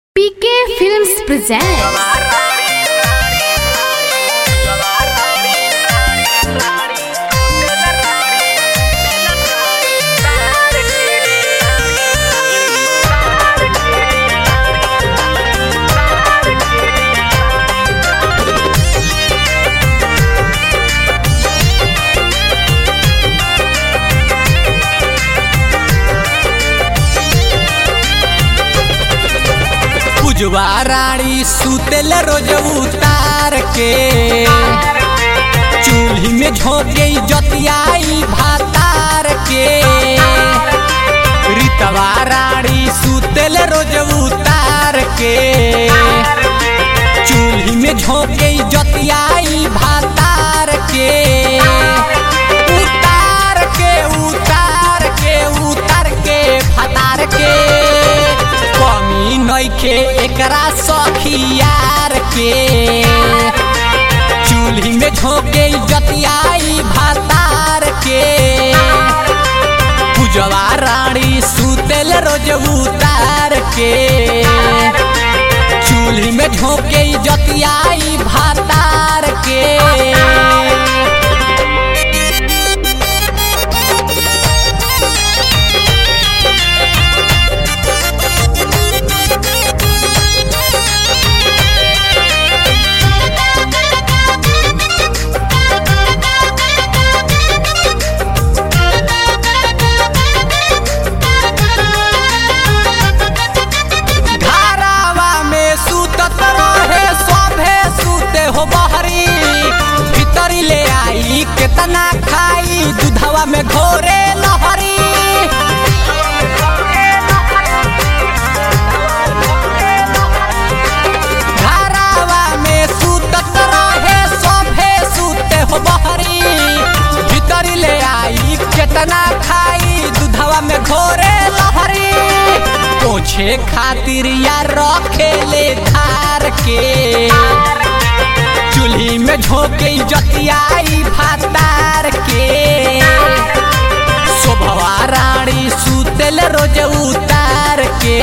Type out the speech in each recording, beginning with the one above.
PK Films presents पुजवा रानी सुतेल रोज उतार के चूल्ही में झोंके जतियाई भातार के रीतवा रानी सुतेल रोज उतार के चूल्ही में झोंके जतियाई भातार के उतार के उतार के उतार के भातार के कमी नइखे एकरा सखियार के चूल्ही में झोंके जतियाई भातार के पूजवा रानी सुतेल रोज उतार के चूल्ही में झोंके जतियाई भातार के घरावा में सुतत रहे सभे सुते हो बहरी भीतरी ले आई केतना खाई दूधवा में घोरे लहरी घरावा में सुतत रहे सभे सुते हो बहरी भीतरी ले आई केतना खाई दूधवा में घोरे लहरी पोछे खातिर या रखेले धार के चूल्ही में झोंके जतियाई भातार के शोभवा रानी सुतेल रोज उतार के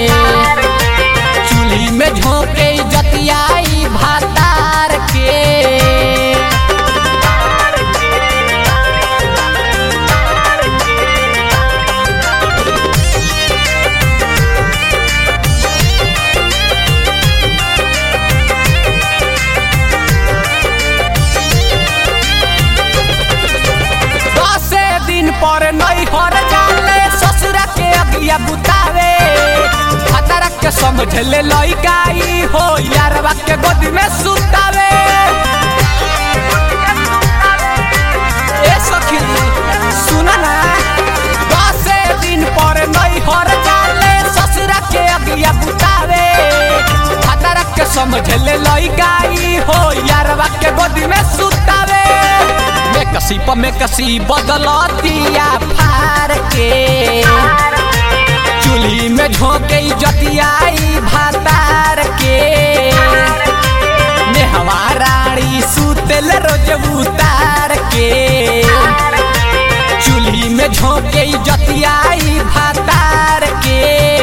चूल्ही में झोंके जतियाई भातार के दसे दिन पर नहीं हर जाले ससुरा के अगिया बुतावे खतरा के समझ ले लइकाई हो यारवा के गोदी में सुतावे ए सखी सुन ना दसे दिन पर नहीं हर जाले ससुरा के अगिया बुतावे खतरा के समझ ले लइकाई हो यारवा के गोदी में सुतावे में कसी प में कसी बदलतिया फार के चूल्ही में झोंके जतियाई भातार के नेहवा रानी सुतेल रोज उतार के चूल्ही में झोंके जतियाई भातार के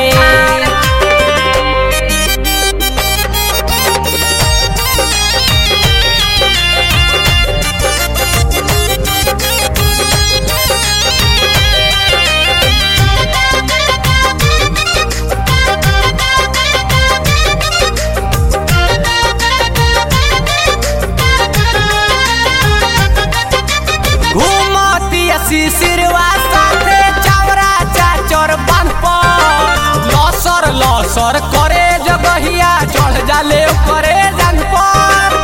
घूमती शिशिरवा साथे चावरा चाचर बांध पर लसर लसर करे जगहिया चढ़ जाले करे जंग पर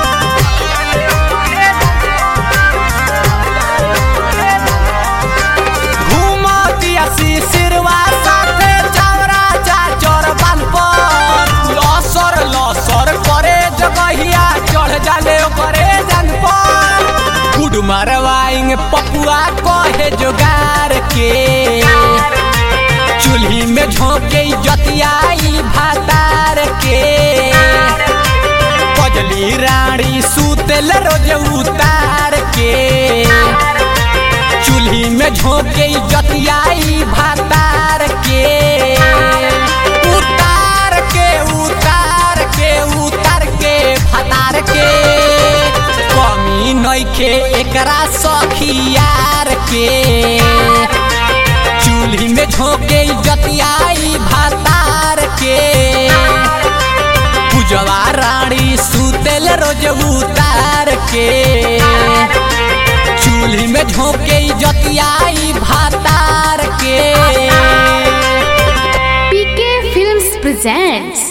घूमती शिशिरवा साथे चावरा चाचर बांध पर लसर लसर करे जगहिया चढ़ जाले करे जंग पर गुड मारवाएंगे पपुआ कहे जोगार के चूल्ही में झोंके जतियाई भातार के कजली रानी सुतेल रोज उतार के चूल्ही में झोंके जतियाई भातार के उतार के उतार एकरा सखियार के चूल्ही में झोंके जतियाई भातार के पूजवा रानी सुतेल रोज उतार के चूल्ही में झोंके जतियाई भातार के PK Films presents